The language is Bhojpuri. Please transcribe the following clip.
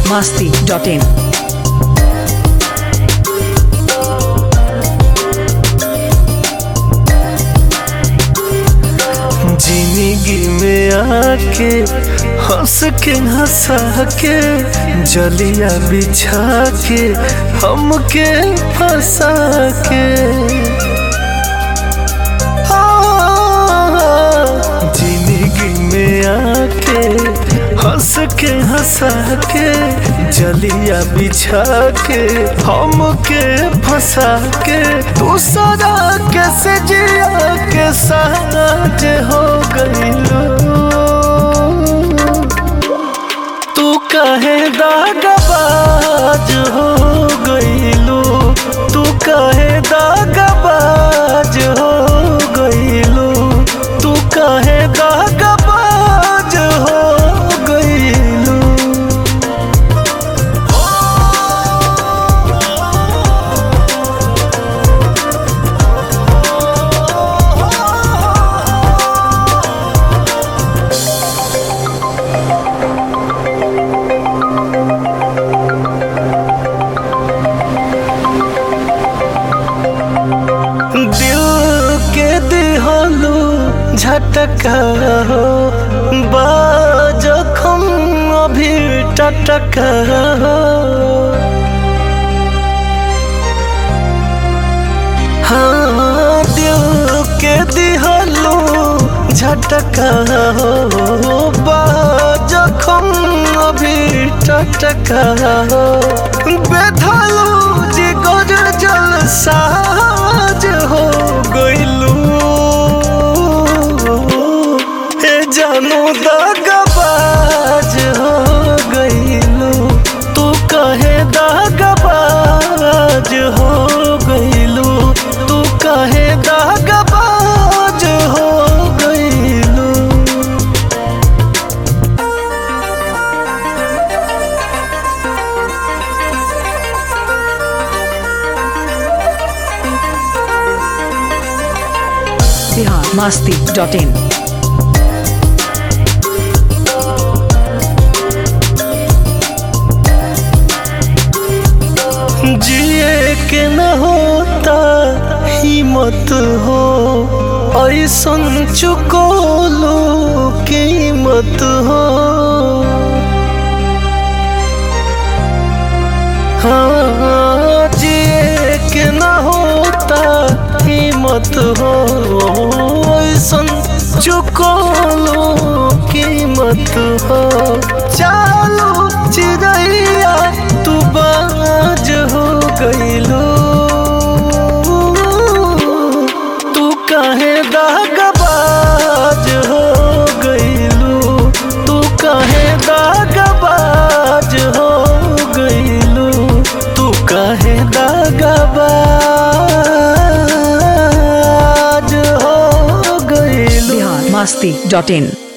masti.in. जिंदगी में आके हंस के हंसा के जलिया बिछा के हमके फंसा के आ, जिंदगी में आके हंस के हंसा के जलिया बिछा के हमके फंसा के दूसरा कैसे जिया के साथ हो गईलो तू कहे दागबाज हो गईलो तू कहे दागबाज हो गईलो तू कहे दागबाज हो गईलो दिल के दिहलू झटका हो बाजखम अभी टटका हो हाँ दिल के दिहलू झटका हो बाजखम अभी टटका हो बेधलू जिगर जल साज हो गइलू ए जानू दागबाज हो गइलू तू कहे दागबाज हो गइलू तू कहे दागबाज हो गइलू Bihar masti.in. जिए के न होता हिम्मत हो ऐसन चुकोलो कीमत हो हाँ जिए के न होता हिम्मत हो ऐसन चुकोलो कीमत हो चालो चिड़ैया तू बाज हो गइलो तू कहे दागबाज हो गइलू तू कहे दागबाज हो गइलू तू कहे दागबाज हो गइलू Bihar masti.in.